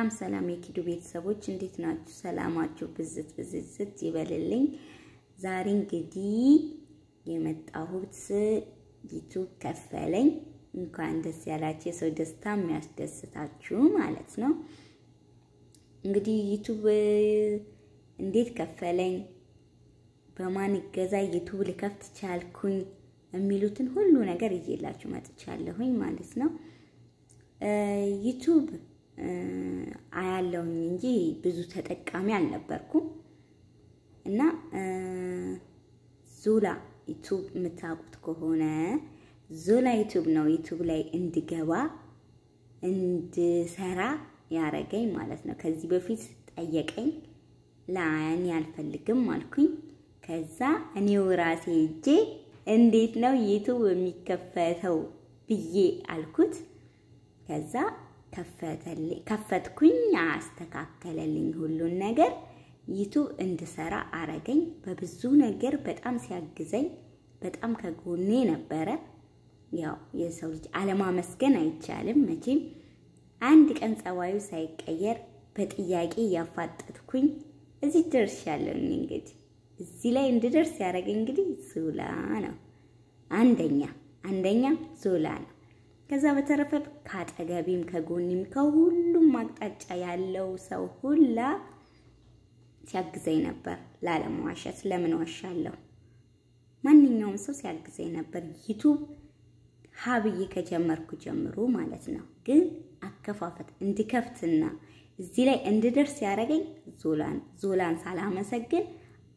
ሰላም ሰላም የኪዱ ቤተሰቦች እንዴት ናችሁ? ሰላማችሁ ብዝት ብዝዝት ይበልልኝ። ዛሬ እንግዲህ የመጣሁት ዩቱብ ከፈለኝ። እንኳን ደስ ያላችሁ። የሰው ደስታ የሚያስደስታችሁ ማለት ነው። እንግዲህ ዩቱብ እንዴት ከፈለኝ፣ በማን እገዛ ዩቱብ ልከፍት ቻልኩኝ የሚሉትን ሁሉ ነገር ይዤላችሁ መጥቻለሁኝ ማለት ነው። ዩቱብ አያለሁኝ እንጂ ብዙ ተጠቃሚ አልነበርኩም እና ዞላ ዩቱብ የምታውቁት ከሆነ ዞላ ዩቱብ ነው ዩቱብ ላይ እንድገባ እንድሰራ ያረገኝ ማለት ነው። ከዚህ በፊት ጠየቀኝ፣ ለእኔ አልፈልግም አልኩኝ። ከዛ እኔው ራሴ እጄ እንዴት ነው ዩቱብ የሚከፈተው ብዬ አልኩት። ከዛ ከፈትኩኝ፣ አስተካከለልኝ ሁሉን ነገር ዩቱብ እንድሰራ አረገኝ። በብዙ ነገር በጣም ሲያግዘኝ በጣም ከጎኔ ነበረ። ያው የሰው ልጅ አለማመስገን አይቻልም መቼም። አንድ ቀን ጸባዩ ሳይቀየር በጥያቄ እያፋጠጥኩኝ እዚህ ደርሻለሁኝ። እንግዲህ እዚህ ላይ እንድደርስ ያደረገኝ እንግዲህ ዞላ ነው። አንደኛ አንደኛ ዞላ ነው። ከዛ በተረፈ ከአጠገቢም ከጎኒም ከሁሉም አቅጣጫ ያለው ሰው ሁላ ሲያግዘኝ ነበር። ላለመዋሸት ለምን ዋሻለሁ? ማንኛውም ሰው ሲያግዘኝ ነበር። ዩቱብ ሀብዬ ከጀመርኩ ጀምሮ ማለት ነው። ግን አከፋፈት እንድከፍትና እዚህ ላይ እንድደርስ ያደረገኝ ዞላን ዞላን ሳላመሰግን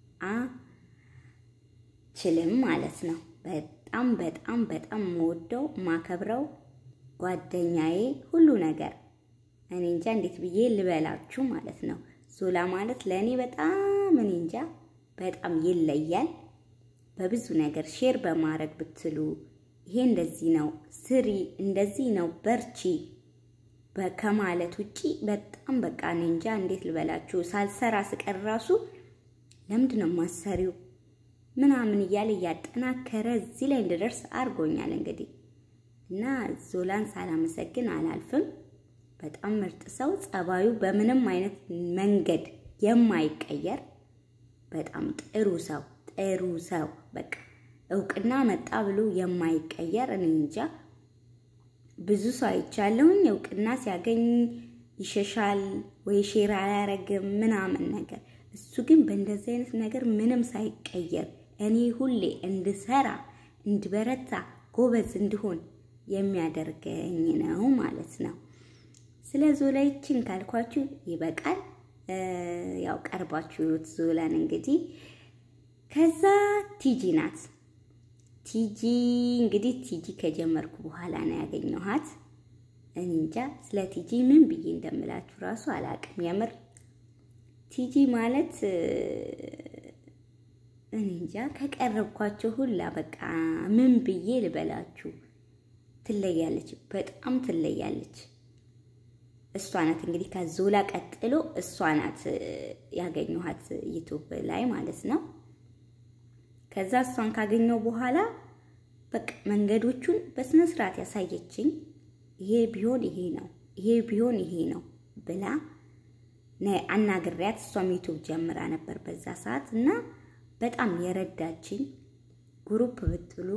አችልም ማለት ነው። በጣም በጣም በጣም የምወደው ማከብረው ጓደኛዬ ሁሉ ነገር እኔ እንጃ እንዴት ብዬ ልበላችሁ ማለት ነው። ዞላ ማለት ለእኔ በጣም እኔ እንጃ በጣም ይለያል። በብዙ ነገር ሼር በማድረግ ብትሉ ይሄ እንደዚህ ነው ስሪ፣ እንደዚህ ነው በርቺ ከማለት ውጪ በጣም በቃ እኔ እንጃ እንዴት ልበላችሁ። ሳልሰራ ስቀር ራሱ ለምንድን ነው ማሰሪው ምናምን እያለ እያጠናከረ እዚህ ላይ እንድደርስ አድርጎኛል። እንግዲህ እና ዞላን ሳላመሰግን አላልፍም። በጣም ምርጥ ሰው፣ ጸባዩ በምንም አይነት መንገድ የማይቀየር በጣም ጥሩ ሰው ጥሩ ሰው በቃ እውቅና መጣ ብሎ የማይቀየር እኔ እንጃ ብዙ ሰው አይቻለሁኝ። እውቅና ሲያገኝ ይሸሻል ወይ ሼር አያረግም ምናምን ነገር። እሱ ግን በእንደዚህ አይነት ነገር ምንም ሳይቀየር እኔ ሁሌ እንድሰራ እንድበረታ ጎበዝ እንድሆን የሚያደርገኝ ነው ማለት ነው። ስለ ዞላይችን ካልኳችሁ ይበቃል። ያው ቀርባችሁ ዞላን እንግዲህ ከዛ ቲጂ ናት። ቲጂ እንግዲህ ቲጂ ከጀመርኩ በኋላ ነው ያገኘኋት። እኔ እንጃ ስለ ቲጂ ምን ብዬ እንደምላችሁ ራሱ አላቅም። የምር ቲጂ ማለት እኔ እንጃ ከቀረብኳቸው ሁላ በቃ ምን ብዬ ልበላችሁ፣ ትለያለች፣ በጣም ትለያለች። እሷ ናት እንግዲህ ከዞላ ቀጥሎ እሷ ናት ያገኘኋት ዩቱብ ላይ ማለት ነው። ከዛ እሷን ካገኘው በኋላ በቃ መንገዶቹን በስነ ስርዓት ያሳየችኝ፣ ይሄ ቢሆን ይሄ ነው፣ ይሄ ቢሆን ይሄ ነው ብላ አናግሪያት። እሷም ዩቱብ ጀምራ ነበር በዛ ሰዓት እና በጣም የረዳችኝ ግሩፕ ብትሉ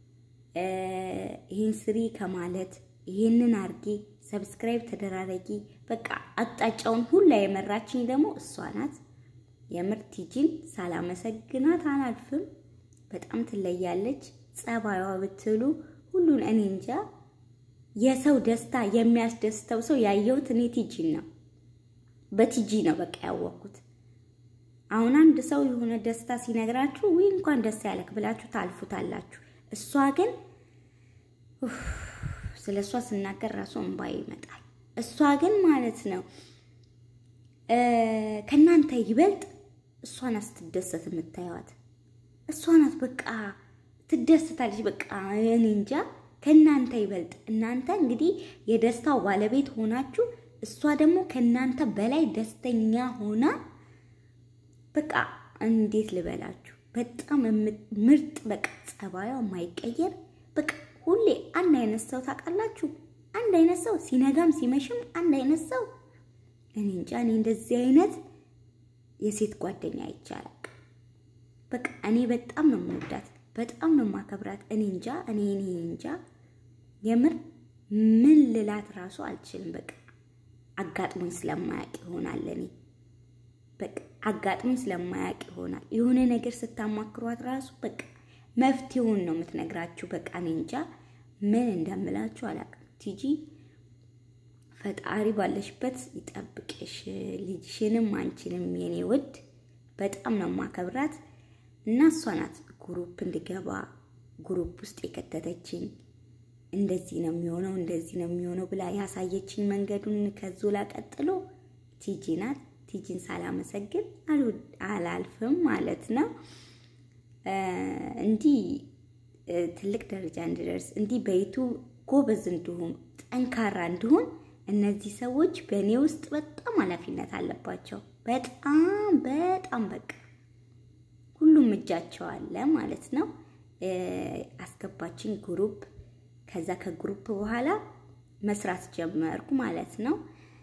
ይህን ስሪ ከማለት ይህንን አርጌ ሰብስክራይብ ተደራረጊ፣ በቃ አቅጣጫውን ሁላ የመራችኝ ደግሞ እሷ ናት። የምር ቲጂን ሳላመሰግናት አላልፍም። በጣም ትለያለች። ጸባዩዋ ብትሉ ሁሉን እኔ እንጃ። የሰው ደስታ የሚያስደስተው ሰው ያየሁት እኔ ቲጂን ነው። በቲጂ ነው በቃ ያወቅኩት። አሁን አንድ ሰው የሆነ ደስታ ሲነግራችሁ ወይ እንኳን ደስ ያለክ ብላችሁ ታልፉታላችሁ። እሷ ግን ስለ እሷ ስናገር ራሱ እንባ ይመጣል። እሷ ግን ማለት ነው ከእናንተ ይበልጥ እሷ ናት ስትደሰት የምታየዋት። እሷ ናት በቃ ትደስታለች። በቃ እኔ እንጃ ከእናንተ ይበልጥ እናንተ እንግዲህ የደስታው ባለቤት ሆናችሁ፣ እሷ ደግሞ ከእናንተ በላይ ደስተኛ ሆና በቃ እንዴት ልበላችሁ፣ በጣም ምርጥ በቃ ጸባዩ የማይቀየር በቃ ሁሌ አንድ አይነት ሰው ታውቃላችሁ። አንድ አይነት ሰው ሲነጋም ሲመሽም አንድ አይነት ሰው እኔ እንጃ እኔ እንደዚህ አይነት የሴት ጓደኛ አይቻላል። በቃ እኔ በጣም ነው የምወዳት፣ በጣም ነው የማከብራት። እኔ እንጃ እኔ እኔ እንጃ የምር ምን ልላት ራሱ አልችልም። በቃ አጋጥሞኝ ስለማያውቅ ይሆናል እኔ በቃ አጋጥሞኝ ስለማያውቅ ይሆናል። የሆነ ነገር ስታማክሯት ራሱ በቃ መፍትሄውን ነው የምትነግራችሁ። በቃ እኔ እንጃ ምን እንደምላችሁ አላውቅም። ቲጂ ፈጣሪ ባለሽበት ይጠብቅሽ፣ ልጅሽንም አንቺንም የኔ ውድ በጣም ነው ማከብራት እና እሷ ናት ግሩፕ እንድገባ ግሩፕ ውስጥ የከተተችኝ። እንደዚህ ነው የሚሆነው እንደዚህ ነው የሚሆነው ብላ ያሳየችኝ መንገዱን ከዞላ ቀጥሎ ቲጂ ናት። ቲጂን ሳላመሰግን አላልፍም ማለት ነው። እንዲህ ትልቅ ደረጃ እንድደርስ እንዲህ በይቱ ጎበዝ እንድሆን ጠንካራ እንድሆን እነዚህ ሰዎች በእኔ ውስጥ በጣም ኃላፊነት አለባቸው። በጣም በጣም በቃ ሁሉም እጃቸው አለ ማለት ነው። አስገባችን ግሩፕ። ከዛ ከግሩፕ በኋላ መስራት ጀመርኩ ማለት ነው።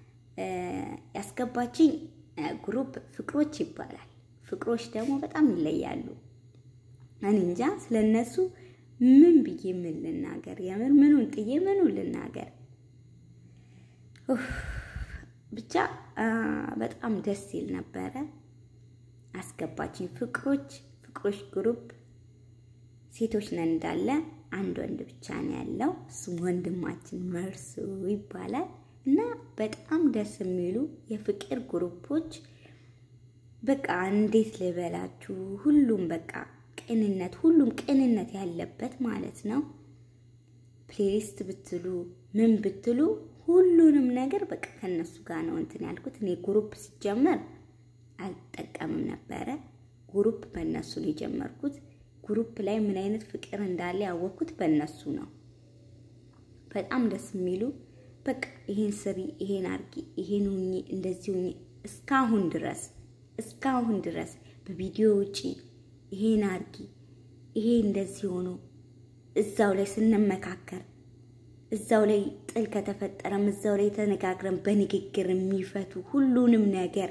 ያስገባችኝ ግሩፕ ፍቅሮች ይባላል። ፍቅሮች ደግሞ በጣም ይለያሉ። እኔ እንጃ ስለነሱ ምን ብዬ ምን ልናገር? የምር ምኑን ጥዬ ምኑን ልናገር? ብቻ በጣም ደስ ይል ነበረ። አስገባችኝ ፍቅሮች ፍቅሮች ግሩፕ ሴቶች ነን እንዳለ አንድ ወንድ ብቻ ነው ያለው። እሱም ወንድማችን መርሱ ይባላል። እና በጣም ደስ የሚሉ የፍቅር ግሩፖች በቃ እንዴት ልበላችሁ፣ ሁሉም በቃ ቅንነት፣ ሁሉም ቅንነት ያለበት ማለት ነው። ፕሌሊስት ብትሉ ምን ብትሉ ሁሉንም ነገር በቃ ከነሱ ጋር ነው እንትን ያልኩት። እኔ ግሩፕ ሲጀመር አልጠቀምም ነበረ። ግሩፕ በእነሱ ነው የጀመርኩት። ግሩፕ ላይ ምን አይነት ፍቅር እንዳለ ያወቅኩት በእነሱ ነው። በጣም ደስ የሚሉ በቃ ይሄን ስሪ፣ ይሄን አርጊ፣ ይሄን ሁኚ፣ እንደዚህ ሁኚ እስካሁን ድረስ እስካሁን ድረስ በቪዲዮ ውጪ ይሄን አርጊ፣ ይሄ እንደዚህ ሆኖ እዛው ላይ ስንመካከር እዛው ላይ ጥል ከተፈጠረም እዛው ላይ ተነጋግረን በንግግር የሚፈቱ ሁሉንም ነገር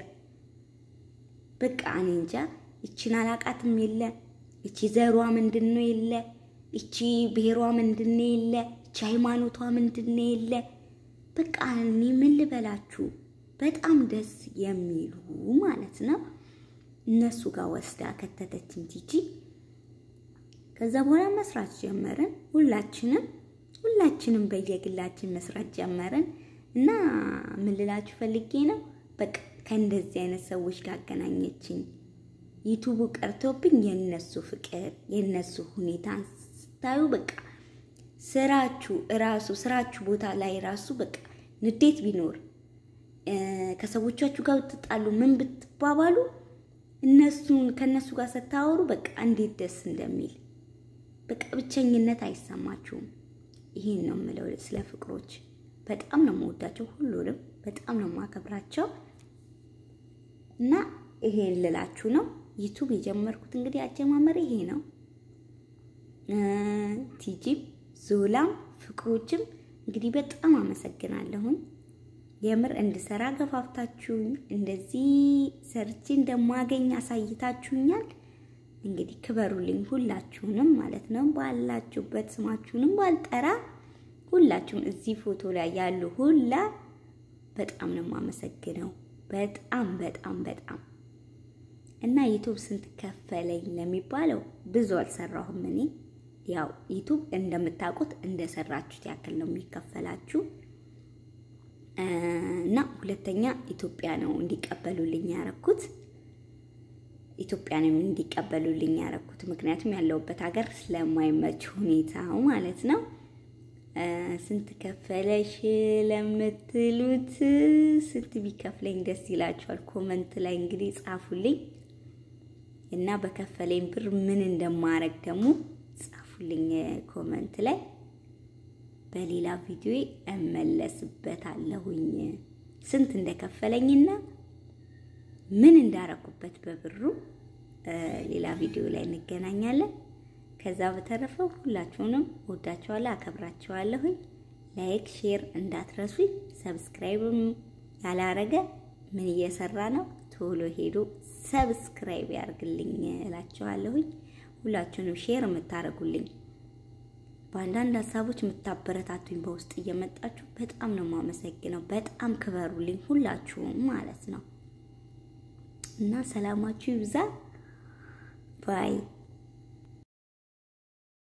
በቃ እኔ እንጃ ይቺን አላቃትም የለ ይቺ ዘሯ ምንድን ነው የለ ይቺ ብሔሯ ምንድን ነው የለ ይቺ ሃይማኖቷ ምንድን ነው የለ በቃ እኔ ምን ልበላችሁ በጣም ደስ የሚሉ ማለት ነው። እነሱ ጋር ወስዳ ከተተችን ቲጂ። ከዛ በኋላ መስራት ጀመርን። ሁላችንም ሁላችንም በየግላችን መስራት ጀመርን እና ምን ልላችሁ ፈልጌ ነው በቃ ከእንደዚህ አይነት ሰዎች ጋር አገናኘችኝ። ዩቱቡ ቀርቶብኝ የነሱ ፍቅር የነሱ ሁኔታ ስታዩ በቃ ስራችሁ እራሱ ስራችሁ ቦታ ላይ ራሱ በቃ ንዴት ቢኖር ከሰዎቻችሁ ጋር ብትጣሉ ምን ብትባባሉ እነሱን ከነሱ ጋር ስታወሩ በቃ እንዴት ደስ እንደሚል በቃ ብቸኝነት አይሰማችሁም። ይሄን ነው የምለው ስለ ፍቅሮች። በጣም ነው የምወዳቸው፣ ሁሉንም በጣም ነው የማከብራቸው እና ይሄን ልላችሁ ነው። ዩቱብ የጀመርኩት እንግዲህ አጀማመር ይሄ ነው። ቲጂም ዞላም ፍቅሮችም እንግዲህ በጣም አመሰግናለሁኝ። የምር እንድሰራ ገፋፍታችሁኝ እንደዚህ ሰርቼ እንደማገኝ አሳይታችሁኛል። እንግዲህ ክበሩልኝ ሁላችሁንም ማለት ነው። ባላችሁበት ስማችሁንም ባልጠራ ሁላችሁም እዚህ ፎቶ ላይ ያሉ ሁላ በጣም ነው የማመሰግነው። በጣም በጣም በጣም እና ዩቱብ ስንት ከፈለኝ ለሚባለው ብዙ አልሰራሁም እኔ ያው ዩቱብ እንደምታውቁት እንደሰራችሁት ያክል ነው የሚከፈላችሁ። እና ሁለተኛ ኢትዮጵያ ነው እንዲቀበሉልኝ ያረኩት። ኢትዮጵያ ነው እንዲቀበሉልኝ ያረኩት፣ ምክንያቱም ያለሁበት ሀገር ስለማይመች ሁኔታው ማለት ነው። ስንት ከፈለሽ ለምትሉት ስንት ቢከፍለኝ ደስ ይላችኋል? ኮመንት ላይ እንግዲህ ጻፉልኝ እና በከፈለኝ ብር ምን እንደማረግ ደግሞ ጻፉልኝ ኮመንት ላይ። በሌላ ቪዲዮ እመለስበታለሁኝ ስንት እንደከፈለኝና ምን እንዳረኩበት በብሩ ሌላ ቪዲዮ ላይ እንገናኛለን። ከዛ በተረፈ ሁላችሁንም ወዳችኋለሁ፣ አከብራችኋለሁኝ። ላይክ ሼር እንዳትረሱኝ። ሰብስክራይብም ያላረገ ምን እየሰራ ነው? ቶሎ ሄዶ ሰብስክራይብ ያርግልኝ እላችኋለሁኝ። ሁላችሁንም ሼር የምታደርጉልኝ በአንዳንድ ሀሳቦች የምታበረታቱኝ በውስጥ እየመጣችሁ በጣም ነው የማመሰግነው። በጣም ክበሩልኝ ሁላችሁም ማለት ነው እና ሰላማችሁ ይብዛ ባይ